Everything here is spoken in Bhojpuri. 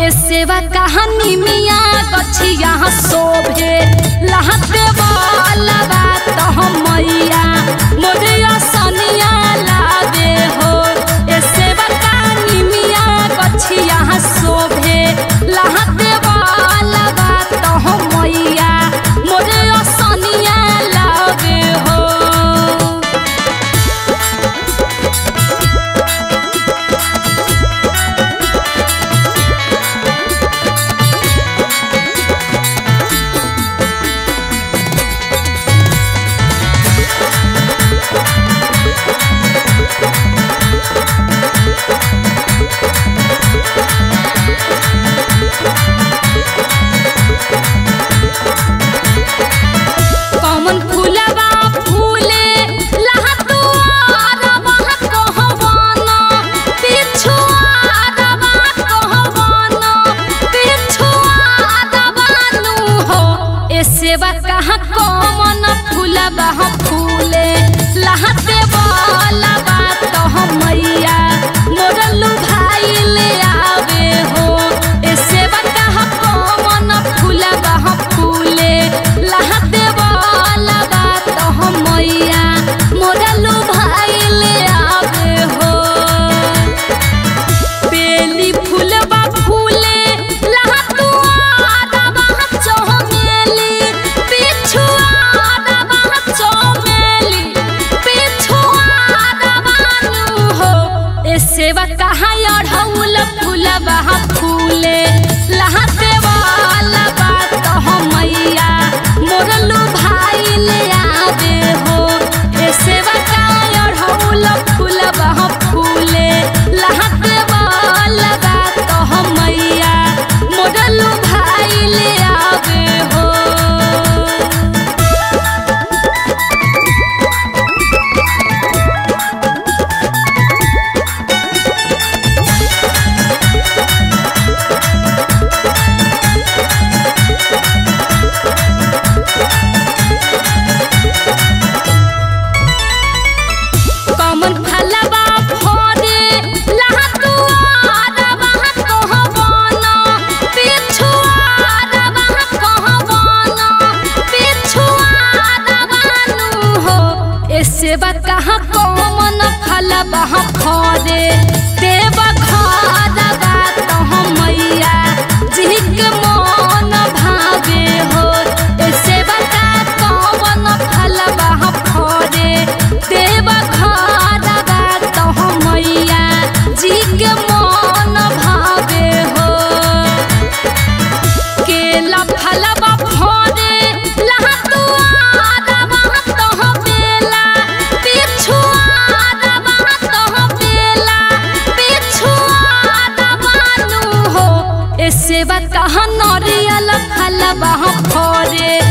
ए सेवा कहानी मिया गछिया शोभे लहते वाला बात हम मैया मोरिया सनिया लागे हो ए सेवा कहानी मिया गछिया शोभे लहते वाला बात हम मैया मोरिया सनिया लागे हो कमन फूलबा फूले लहतुआरबा कहवाना पिछुआरबा कहवाना पिछुआरबा नु हो ए सेवा कहाँ कमन फूलबा फूले लहते वाला बात हम मैया मोरलू भाई ले आवे हो ए सेवा कहाँ कमन फूलबा फूले लहते वाला बात हम मैया मोरलू भाई ले आवे हो बेली फूलबा फूले लहतुआरबा चमेली पिछुआरबा चमेली पिछुआरबा नु हो ए सेवा कहाँ अढ़ौल फूलबा फूले लहते वाला बात हम मैया मोरलू भाई ले आवे हो ए सेवा कहाँ अढ़ौल फूलबा फूले लहते वाला बात हम मैया मोरलू भाई ले आवे हो कमन फलबा फरे लहतुआरबा कहवाना पिछुआरबा कहवाना पिछुआरबा नु हो ए सेवा कहाँ कमन फलबा फरे देव घरबा तह मैया जिहिक मन भावे हो ए सेवा का कमन फलबा फरे देव घरबा तह मैया जी के मन भावे हो केला फलबा फरे लहतुआरबा तह बेला पिछुआरबा तह बेला पिछुआरबा नु हो ए सेवा कहाँ नरियल फलबा फरे